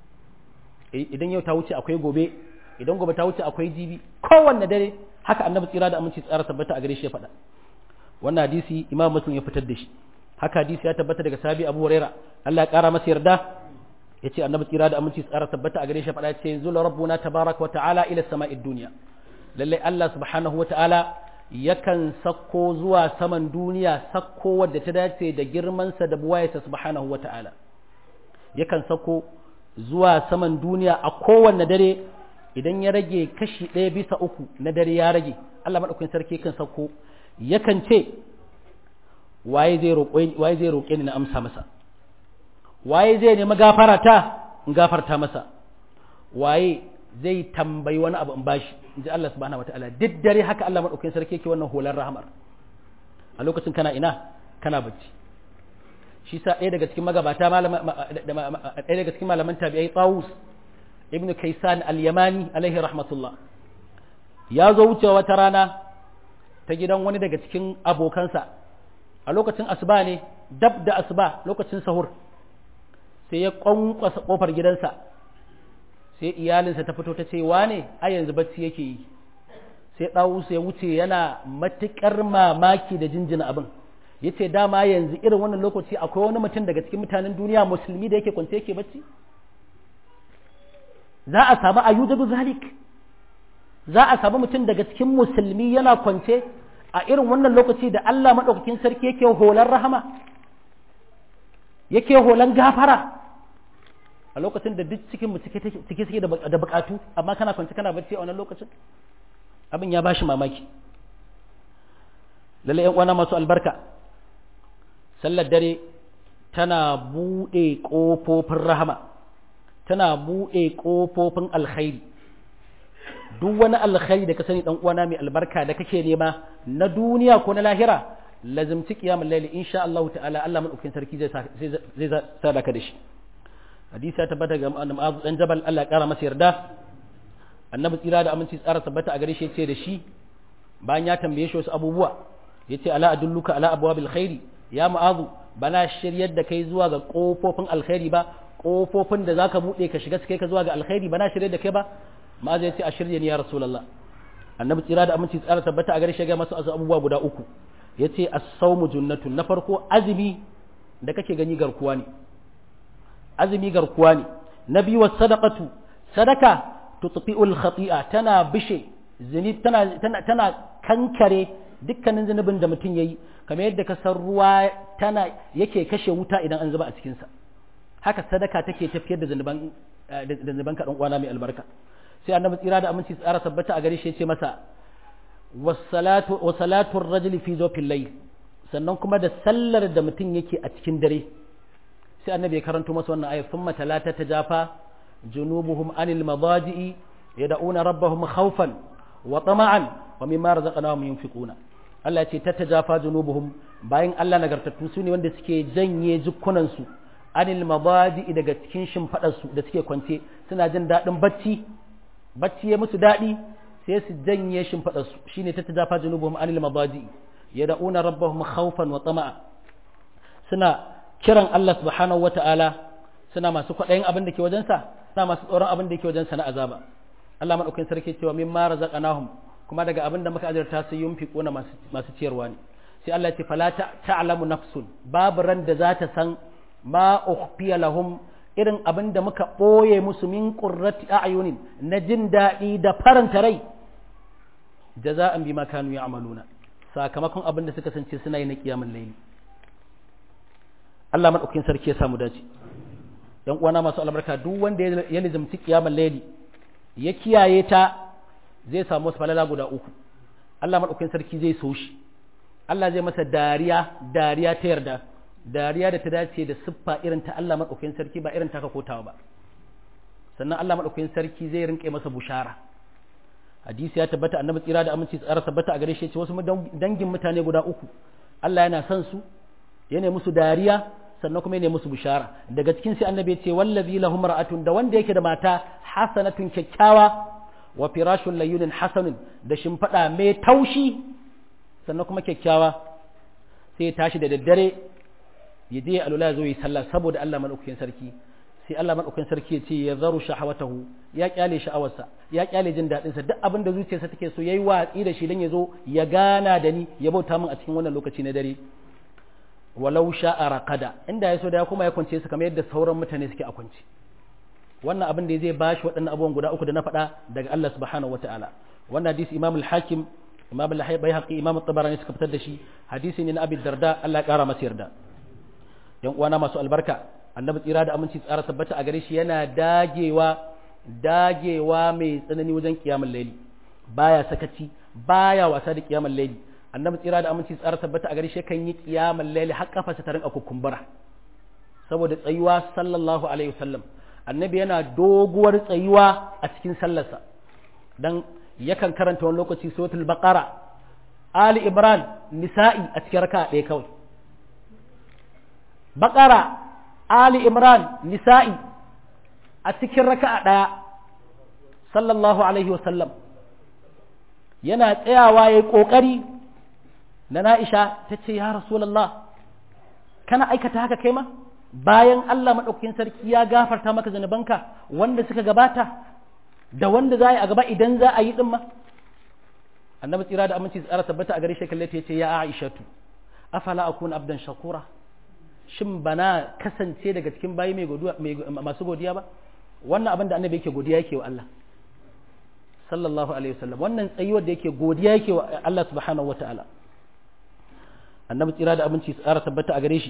ciki idan yau ta wuce akwai gobe idan gobe ta wuce akwai jibi kowanne dare haka annabi tsira da aminci tsara tabbata a gare shi ya faɗa wannan hadisi imam muslim ya fitar da shi haka hadisi ya tabbata daga sabi abu huraira Allah ya ƙara masa yarda ya ce annabi tsira da aminci tsara tabbata a gare shi faɗa ce zula rabbuna tabaraka wa ta'ala ila sama'id duniya lallai Allah subhanahu wa ta'ala yakan sakko zuwa saman duniya sakko wadda ta dace da girmansa da buwayarsa subhanahu wa ta'ala yakan sakko zuwa saman duniya a kowanne dare idan ya rage kashi ɗaya bisa uku na dare ya rage Allah maɗaukakin sarki kan sakko yakan ce waye zai roƙe ni na amsa masa waye zai nemi gafara ta in gafarta masa waye zai tambayi wani abu in bashi in ji Allah subhanahu wataala duk dare haka Allah madaukakin sarki yake wannan holar rahamar a lokacin kana ina kana bacci shi sa ɗaya daga cikin magabata ɗaya daga cikin malaman tabi'ai Tawus ibnu Kaysan al-Yamani alaihi rahmatullah ya zo wucewa wata rana ta gidan wani daga cikin abokansa a lokacin asuba ne dab da asuba lokacin sahur sai ya kwankwasa kofar gidansa sai iyalinsa ta fito ta ce wane a yanzu bacci yake yi sai ɗawusu ya wuce yana matuƙar mamaki da jinjina abin ya ce dama yanzu irin wannan lokaci akwai wani mutum daga cikin mutanen duniya musulmi da yake kwance yake bacci za a samu ayyujabu zalik za a samu mutum daga cikin musulmi yana kwance a irin wannan lokaci da Allah maɗaukakin sarki yake holan rahama yake holan gafara a lokacin da duk cikin mu cike suke da bukatu amma kana kwance kana bacci a wannan lokacin abin ya bashi mamaki lalle yan uwana masu albarka sallar dare tana buɗe ƙofofin rahama tana buɗe ƙofofin alkhairi duk wani alkhairi da ka sani dan uwana mai albarka da kake nema na duniya ko na lahira lazimci qiyamul layli insha Allah ta'ala Allah madaukakin sarki zai zai sadaka da shi hadisi ya tabbata ga Mu'adh dan Jabal Allah ya kara masa yarda annabi tsira da aminci tsara tabbata a gare shi yace da shi bayan ya tambaye shi wasu abubuwa yace ala adulluka ala abwabil khairi ya Mu'adh bana shiryar da kai zuwa ga kofofin alkhairi ba kofofin da zaka bude ka shiga kai ka zuwa ga alkhairi bana shiryar da kai ba ma zai ce a shirya ni ya rasulullah annabi tsira da aminci tsara tabbata a gare shi ga masu abubuwa guda uku yace as-sawmu junnatun na farko azumi da kake gani garkuwa ne azumi garkuwa ne na biyu was sadaqatu sadaka tutfi'ul khati'a tana bishe zini tana tana tana kankare dukkanin zunubin da mutum yayi kamar yadda ka san ruwa tana yake kashe wuta idan an zuba a cikin sa haka sadaka take tafiyar da zunuban da zunuban ka dan uwana mai albarka sai annabi tsira da aminci tsara tabbata a gare shi yace masa wassalatu wasalatu ar-rajuli fi zawfil layl sannan kuma da sallar da mutum yake a cikin dare sai annabi ya karanto masa wannan ayat thumma talata tajafa junubuhum anil madaji'i yad'una rabbahum khawfan wa tama'an wa mimma razaqnahum yunfiquna Allah ya ce tatajafa junubuhum bayan Allah nagartattu su ne wanda suke janye jukkunan su anil madaji'i daga cikin shimfadar su da suke kwance suna jin dadin bacci bacci ya musu daɗi sai su janye shimfiɗarsu shi ne ta ta jafa junubuhum anil mabaji ya da'una rabbahum khawfan wa tama'a suna kiran Allah subhanahu wa ta'ala suna masu kwaɗayin abin da ke wajensa suna masu tsoron abin da ke wajensa na azaba Allah maɗaukin sarki cewa min ma razaqnahum kuma daga abin da muka azurta su yunfiquna masu masu ciyarwa ne sai Allah ya ce fala ta'lamu nafsun babu ran da za ta san ma ukhfiya lahum irin abin da muka ɓoye musu min ƙurrati a'yunin na jin daɗi da faranta rai jaza'an bima kanu ya'maluna sakamakon abin da suka sance suna yi na kiyamul layli Allah madaukakin sarki ya samu dace yan uwana masu albarka duk wanda ya nizamci kiyamul layli ya kiyaye ta zai samu wasu falala guda uku Allah madaukakin sarki zai so shi Allah zai masa dariya dariya ta yarda dariya da ta dace da siffa irin ta Allah maɗaukakin sarki ba irin taka kotawa ba sannan Allah maɗaukakin sarki zai rinƙe masa bushara hadisi ya tabbata annabi tsira da aminci tsara tabbata a gare shi ce wasu dangin mutane guda uku Allah yana son su yana musu dariya sannan kuma yana musu bushara daga cikin sai annabi ya ce wallazi lahum ra'atun da wanda yake da mata hasanatun kyakkyawa wa firashun layyunin hasanun da shimfiɗa mai taushi sannan kuma kyakkyawa sai ya tashi da daddare ya je alula zo yi sallah saboda Allah madaukakin sarki sai Allah madaukakin sarki ya ce ya zaru shahawatahu ya kyale sha'awarsa ya kyale jin dadin sa duk abin da zuciyarsa take so yayi watsi da shi dan ya zo ya gana da ni ya bauta min a cikin wannan lokaci na dare walau sha'a raqada inda ya so da ya kuma ya kwance su kamar yadda sauran mutane suke a kwance wannan abin da zai bashi waɗannan abubuwan guda uku da na faɗa daga Allah subhanahu wataala wannan hadisi Imam al-Hakim Imam al-Baihaqi Imam at-Tabarani suka fitar da shi hadisi ne na Abi Darda Allah ya kara masa yarda yan uwana masu albarka annabi tsira da aminci tsara tabbata a gare shi yana dagewa dagewa mai tsanani wajen kiyamul laili baya sakaci baya wasa da kiyamul laili annabi tsira da aminci tsara tabbata a gare shi kan yi kiyamul laili har kafarsa ta rinka kukumbura saboda tsayuwa sallallahu alaihi wasallam annabi yana doguwar tsayuwa a cikin sallarsa dan yakan karanta wani lokaci suratul baqara ali imran nisa'i a cikin raka'a ɗaya kawai baqara ali imran nisa'i a cikin raka'a ɗaya sallallahu alaihi wa sallam yana tsayawa yayi kokari na Na'isha ta ce ya Rasulallah kana aikata haka kai ma bayan Allah maɗaukakin sarki ya gafarta maka zanubanka wanda suka gabata da wanda za a yi a gaba idan za a yi ɗin ma annabi tsira da aminci tsara tabbata a gare shi kalle ta ce ya Aishatu afala akun abdan shakura shin bana kasance daga cikin bayi mai masu godiya ba wannan abin da annabi yake godiya yake wa Allah sallallahu alaihi wasallam wannan tsayuwar da yake godiya yake wa Allah subhanahu wataala annabi tsira da abinci tsara tabbata a gare shi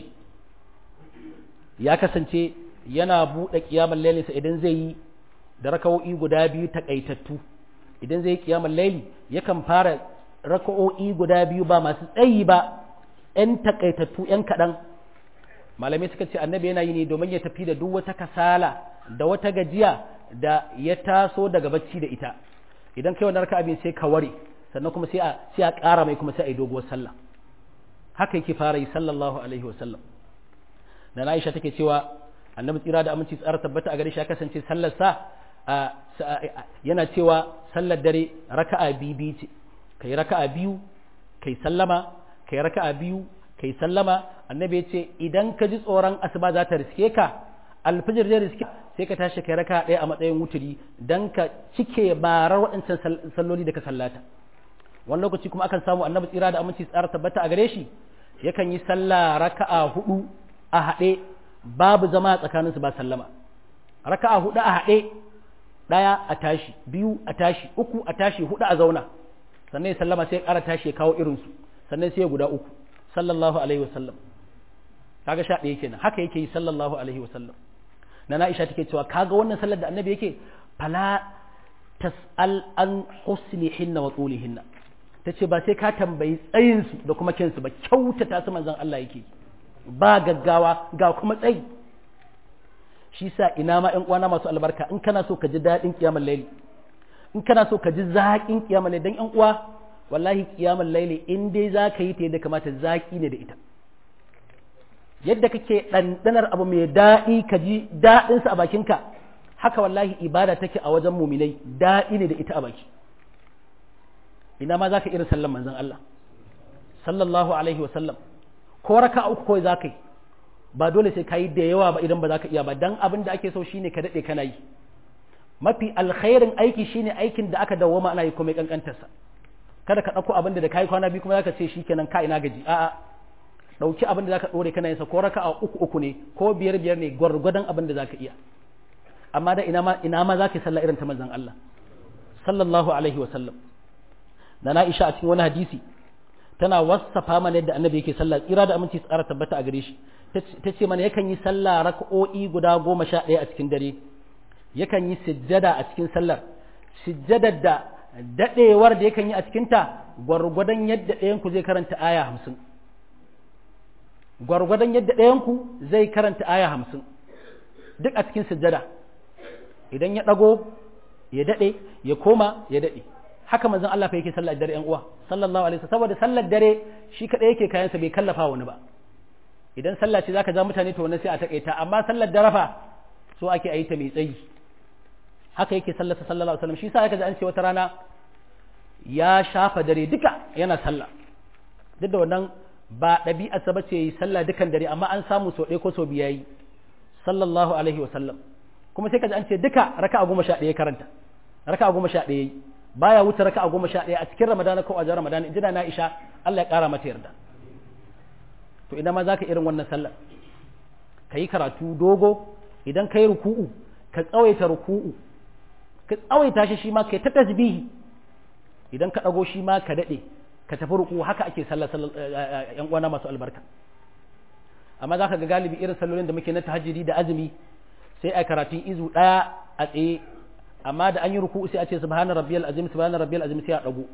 ya kasance yana buɗe kiyamar lailinsa idan zai yi da raka'o'i guda biyu takaitattu idan zai yi kiyamar laili yakan fara raka'o'i guda biyu ba masu tsayi ba ‘yan takaitattu ‘yan kaɗan malamai suka ce annabi yana yi ne domin ya tafi da duk wata kasala da wata gajiya da ya taso daga bacci da ita idan kai wani raka abin sai ka ware sannan kuma sai a sai a ƙara mai kuma sai a yi doguwar sallah haka yake fara yi sallallahu alaihi wasallam da na Aisha take cewa annabi tsira da aminci tsara tabbata a gare shi ya kasance sallar sa yana cewa sallar dare raka'a biyu ce kai raka'a biyu kai sallama kai raka'a biyu kai sallama annabi ya ce idan ka ji tsoron asuba za ta riske ka alfijir zai riske sai ka tashi kai raka ɗaya a matsayin wuturi don ka cike barar waɗancan salloli da ka sallata wani lokaci kuma akan samu annabi tsira da aminci tsara tabbata a gare shi yakan yi sallah raka'a hudu a haɗe babu zama a tsakaninsu ba sallama raka'a hudu a haɗe ɗaya a tashi biyu a tashi uku a tashi hudu a zauna sannan ya sallama sai ya ƙara tashi ya kawo irinsu sannan sai ya guda uku sallallahu alaihi wasallam kaga sha ɗaya kenan haka yake yi sallallahu alaihi wasallam na Aisha take cewa kaga wannan sallar da annabi yake fala tas'al an husnihinna wa tulihinna tace ba sai ka tambayi tsayin su da kuma kinsu ba kyautata su manzon Allah yake ba gaggawa ga kuma tsayi shi sa ina ma ƴan uwana masu albarka in kana so ka ji daɗin kiyamar laili in kana so ka ji zaƙin kiyamar laili dan ƴan uwa wallahi kiyamar laili in dai za ka yi ta yadda kamata zaƙi ne da ita yadda kake ɗanɗanar abu mai daɗi ka ji daɗinsa a bakinka haka wallahi ibada take a wajen muminai daɗi ne da ita a baki ina ma za ka irin sallan manzon Allah sallallahu alaihi wa sallam ko raka uku kawai za ka yi ba dole sai ka yi da yawa ba idan ba za ka iya ba dan abin da ake so shine ka daɗe kana yi mafi alkhairin aiki shine aikin da aka dawwama ana yi komai kankantarsa kada ka ɗauko abin da da kayi kwana biyu kuma za ka ce shikenan ka ina gaji a'a ɗauki abin da zaka ɗore kana yinsa ko raka a uku uku ne ko biyar biyar ne gwargwadon abin da zaka iya amma da ina ma ina ma zaka sallah irin ta manzon Allah sallallahu alaihi wa sallam da na Aisha a cikin wani hadisi tana wasafa mana yadda annabi yake sallah tsira da aminci tsara tabbata a gare shi ta ce mana yakan yi sallah raka'o'i guda goma sha ɗaya a cikin dare yakan yi sujjada a cikin sallar sujjadar da daɗewar da yakan yi a cikinta gwargwadon yadda ɗayan ku zai karanta aya hamsin gwargwadon yadda ɗayanku zai karanta aya hamsin duk a cikin sujjada idan ya ɗago ya daɗe ya koma ya daɗe haka manzon Allah fa yake sallar dare ƴan uwa sallallahu alaihi wasallam saboda sallar dare shi kadai yake kayansa bai kallafa wani ba idan sallah ce zaka ja mutane to wannan sai a takaita amma sallar dare fa so ake ayi ta mai tsayi haka yake sallar sallallahu alaihi wasallam shi sa aka ji an ce wata rana ya shafa dare duka yana sallah duk da wannan ba ɗabi'arsa ba ce yi sallah dukan dare amma an samu sau ɗaya ko sau biya yi sallallahu alaihi wa sallam kuma sai ka ji an ce duka raka goma sha ɗaya karanta raka goma sha ɗaya yi baya wuce raka goma sha ɗaya a cikin ramadana ko a jan ramadana jira na isha Allah ya ƙara mata yarda to idan ma za ka irin wannan sallar ka yi karatu dogo idan ka yi ruku'u ka tsawaita ruku'u ka tsawaita shi shi ma ka yi ta tasbihi idan ka ɗago shi ma ka daɗe ka tafi ruku haka ake sallah yan uwana masu albarka amma za ka ga galibi irin sallolin da muke na tahajjudi da azumi sai a karatun izu ɗaya a tsaye amma da an yi ruku sai a ce subhana rabbiyal azim subhana rabbiyal azim sai a dago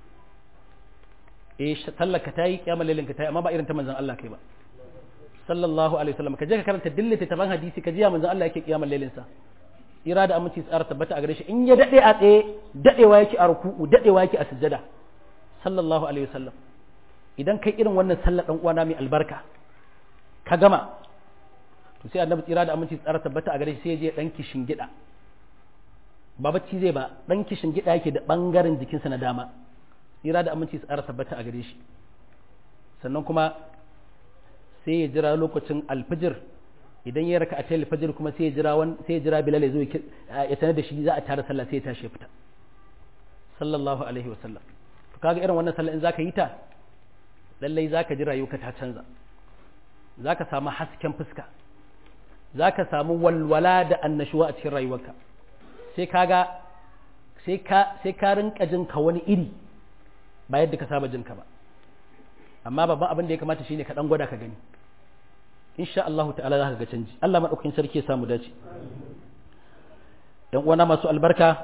eh sallar ka tayi kiyamar lailin ka tayi amma ba irin ta manzon Allah kai ba sallallahu alaihi wasallam ka je ka karanta dillata taban hadisi ka ji ya manzon Allah yake kiyamar lailin sa ira da aminci tsara tabbata a gare shi in ya dade a tsaye dadewa yake a ruku'u dadewa yake a sujjada sallallahu alaihi wasallam idan kai irin wannan sallar dan uwana mai albarka ka gama to sai annabi tsira da aminci tsara tabbata a gare shi sai je dan kishin gida ba bacci zai ba dan kishin gida yake da bangaren jikinsa na dama tsira da aminci tsara tabbata a gare shi sannan kuma sai ya jira lokacin alfijir idan ya raka a ta alfijir kuma sai ya jira wan sai ya jira bilal ya zo ya sanar da shi za a tara sallah sai ya tashi ya fita sallallahu alaihi wa sallam to kaga irin wannan sallah in zaka yi ta lallai zaka ji rayuwarka ta canza zaka samu hasken fuska zaka samu walwala da annashuwa a cikin rayuwarka sai kaga sai ka sai ka rinka jin ka wani iri ba yadda ka saba jin ka ba amma babban abin da ya kamata shine ka dan gwada ka gani insha Allah ta'ala za ka ga canji Allah madaukakin sarki ya samu dace dan uwana masu albarka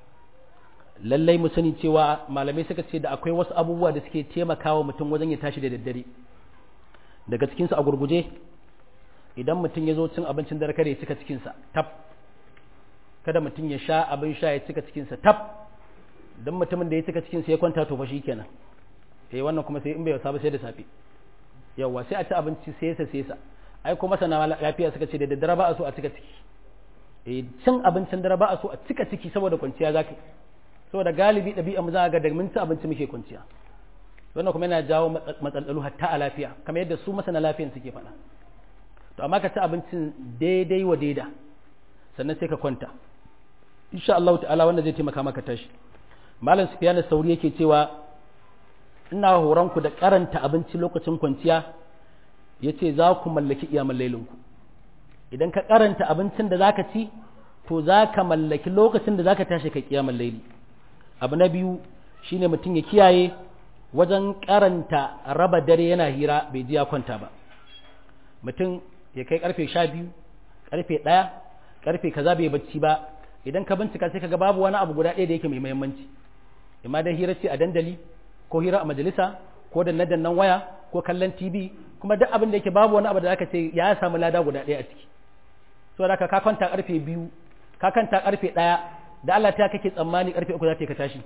lallai mu sani cewa malamai suka ce da akwai wasu abubuwa da suke taimakawa mutum wajen ya tashi da daddare daga cikinsu a gurguje idan mutum ya zo cin abincin dare kada ya cika cikinsa tab kada mutum ya sha abin sha ya cika cikinsa tab don mutumin da ya cika cikinsa ya kwanta to fa shi kenan eh wannan kuma sai in bai wasa ba sai da safe yawa sai a ci abinci sai sa sai sa ai kuma sana lafiya suka ce da daddare ba a so a cika ciki eh cin abincin dare ba a so a cika ciki saboda kwanciya zaka saboda galibi ɗabi'a mu za ga da mun ci abinci muke kwanciya wannan kuma yana jawo matsalolu hatta a lafiya kamar yadda su masana lafiyan suke faɗa to amma ka ci abincin daidai wa daida sannan sai ka kwanta insha Allah ta'ala wanda zai taimaka maka tashi malam sufyan sauri yake cewa ina horon ku da karanta abinci lokacin kwanciya yace za ku mallaki iyamal lailinku idan ka karanta abincin da zaka ci to zaka mallaki lokacin da zaka tashi kai kiyamul laili abu na biyu shine mutum ya kiyaye wajen karanta raba dare yana hira bai ji ya kwanta ba mutum ya kai karfe sha biyu karfe ɗaya karfe kaza bai bacci ba idan ka bincika sai kaga babu wani abu guda ɗaya da yake mai muhimmanci imma dai hira ce a dandali ko hira a majalisa ko da nan waya ko kallon tv kuma duk abin da yake babu wani abu da zaka ce ya samu lada guda ɗaya a ciki saboda ka kwanta karfe biyu ka kwanta karfe ɗaya da Allah ta kake tsammani karfe uku za ta ka tashi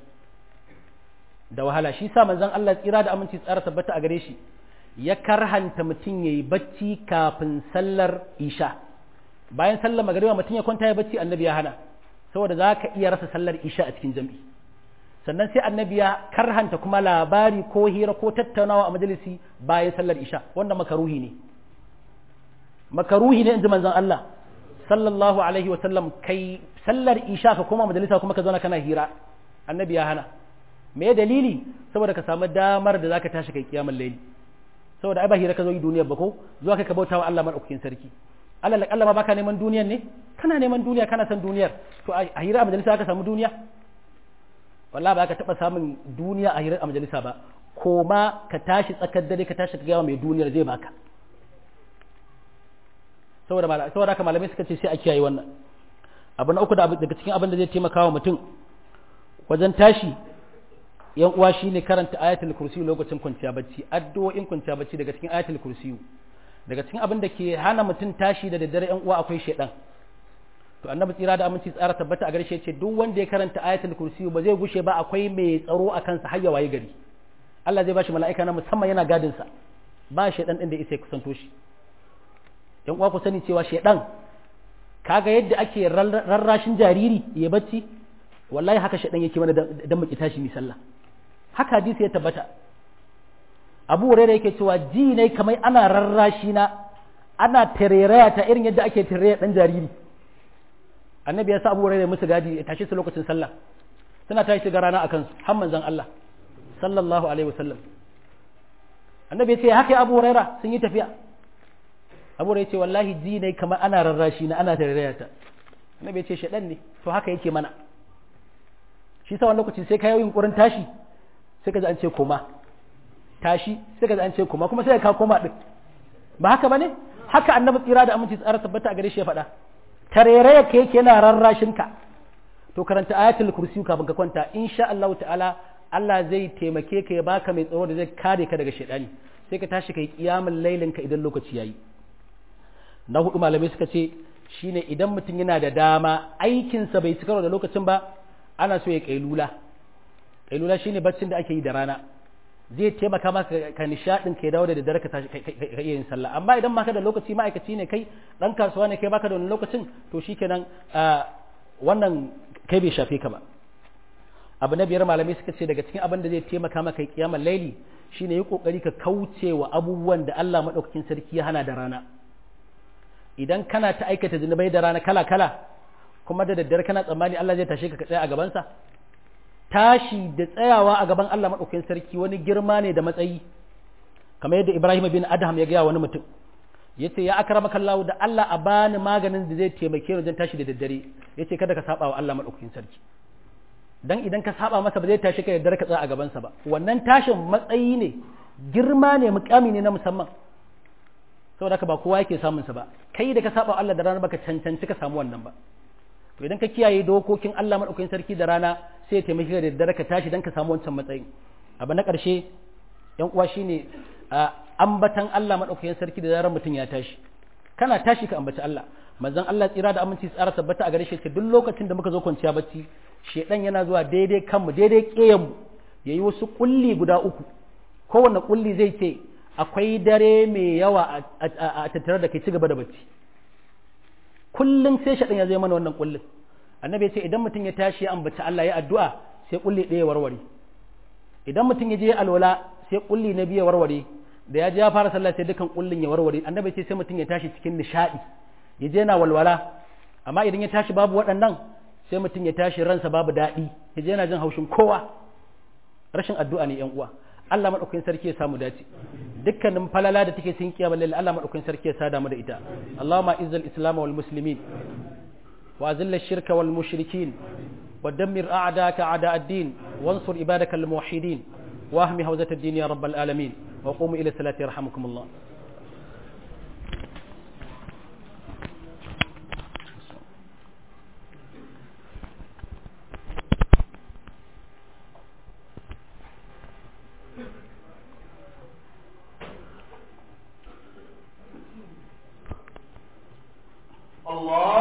da wahala shi sa manzon Allah tsira da aminci tsara tabbata a gare shi ya karhanta mutum ya yi bacci kafin sallar isha bayan sallar magariba mutum ya kwanta ya bacci annabi ya hana saboda za ka iya rasa sallar isha a cikin jam'i sannan sai annabi ya karhanta kuma labari ko hira ko tattaunawa a majalisi bayan sallar isha wanda makaruhi ne makaruhi ne in ji manzon Allah sallallahu alaihi wa sallam kai sallar isha ka koma majalisa kuma ka zauna kana hira annabi ya hana me dalili saboda ka samu damar da zaka tashi kai kiyamul layli saboda ai ba hira ka zo yi duniyar ba ko zuwa kai ka bauta wa Allah madaukakin sarki Allah la Allah ma baka neman duniyar ne kana neman duniya kana san duniyar to a hira a majalisa ka samu duniya wallahi ba ka taba samun duniya a hira a majalisa ba koma ka tashi tsakar dare ka tashi ka ga mai duniyar zai baka saboda saboda haka malamai suka ce sai a kiyaye wannan abu na uku da daga cikin abin da zai taimaka wa mutum wajen tashi yan uwa shine karanta ayatul kursi lokacin kwanciya bacci addu'o'in kwanciya bacci daga cikin ayatul kursi daga cikin abin da ke hana mutum tashi da daddare yan uwa akwai shedan to annabi tsira da aminci tsara tabbata a garshe ce duk wanda ya karanta ayatul kursi ba zai gushe ba akwai mai tsaro a kansa har ya waye gari Allah zai bashi mala'ika na musamman yana gadin sa ba shedan din da isa kusanto shi yan uwa ku sani cewa shedan kaga yadda ake rarrashin jariri ya bacci wallahi haka shedan yake mana dan mu tashi mi sallah haka hadisi ya tabbata abu hurairah yake cewa ji ne kamar ana rarrashi na ana tareraya ta irin yadda ake tareraya dan jariri annabi ya sa abu hurairah musu gadi ya tashi su lokacin sallah suna tashi ga rana akan su har manzon Allah sallallahu alaihi wasallam annabi ya ce haka abu hurairah sun yi tafiya abu hurairah ya ce wallahi ji ne kamar ana rarrashi na ana tareraya ta annabi ya ce shedan ne to haka yake mana shi sa wani lokaci sai ka yi yunkurin tashi sai ka ji an ce koma tashi sai ka ji an ce koma kuma sai ka koma din ba haka bane haka annabi tsira da aminci tsara tabbata a gare shi ya faɗa tarere yake yake yana rarrashin ka to karanta ayatul kursi kafin ka kwanta insha Allah ta'ala Allah zai taimake ka ya baka mai tsaro da zai kare ka daga shaidani sai ka tashi kai kiyamul lailin ka idan lokaci yayi na hudu malamai suka ce shine idan mutum yana da dama aikinsa bai cika da lokacin ba ana so ya kailula kailula shine baccin da ake yi da rana zai taimaka maka ka nishadin ka dawo da daddare ka tashi ka iya yin sallah amma idan baka da lokaci ma'aikaci ne kai dan kasuwa ne kai baka da wani lokacin to shikenan wannan kai bai shafe ka ba abu na biyar malamai suka ce daga cikin abin da zai taimaka maka kiyamar laili shine yi kokari ka kauce wa abubuwan da Allah madaukakin sarki ya hana da rana idan kana ta aikata zunubai da rana kala kala kuma da daddare kana tsammani Allah zai tashe ka ka tsaya a gabansa tashi da tsayawa a gaban Allah madaukakin sarki wani girma ne da matsayi kamar yadda Ibrahim bin Adham ya gaya wani mutum yace ya akramaka Allah da Allah a bani maganin da zai taimake ni wajen tashi da daddare yace kada ka saba wa Allah madaukakin sarki dan idan ka saba masa ba zai tashi ka daddare ka tsaya a gabansa ba wannan tashin matsayi ne girma ne mukami ne na musamman saboda haka ba kowa yake samun sa ba kai da ka saba Allah da rana baka cancanci ka samu wannan ba to idan ka kiyaye dokokin Allah madaukakin sarki da rana sai ya taimake ka da daddare ka tashi dan ka samu wancan matsayin abu na ƙarshe yan uwa shine ambatan Allah madaukakin sarki da zarar mutum ya tashi kana tashi ka ambaci Allah manzon Allah tsira da aminci tsara tabbata a gare shi duk lokacin da muka zo kwanciya bacci shedan yana zuwa daidai kanmu daidai ƙeyan mu yayi wasu kulli guda uku kowanne kulli zai ce akwai dare mai yawa a tattare da kai ci gaba da bacci kullum sai shedan ya zai mana wannan kullin annabi ya ce idan mutum ya tashi ya ambaci Allah ya addu'a sai kulli ɗaya warware idan mutum ya je alwala sai kulli na biya warware da ya je ya fara sallah sai dukan kullin ya warware annabi ce sai mutum ya tashi cikin nishadi ya je na walwala amma idan ya tashi babu waɗannan sai mutum ya tashi ransa babu daɗi ya je yana jin haushin kowa rashin addu'a ne yan uwa Allah madaukakin sarki ya samu dace dukkanin falala da take cikin kiyama lillahi Allah madaukakin sarki ya sada mu da ita Allahumma izzil islam wal muslimin wa azil ash-shirka wal mushrikin ودمر أعداءك أعداء الدين وانصر عبادك الموحدين واهم هوزة الدين يا رب العالمين وقوموا إلى الصلاة يرحمكم الله الله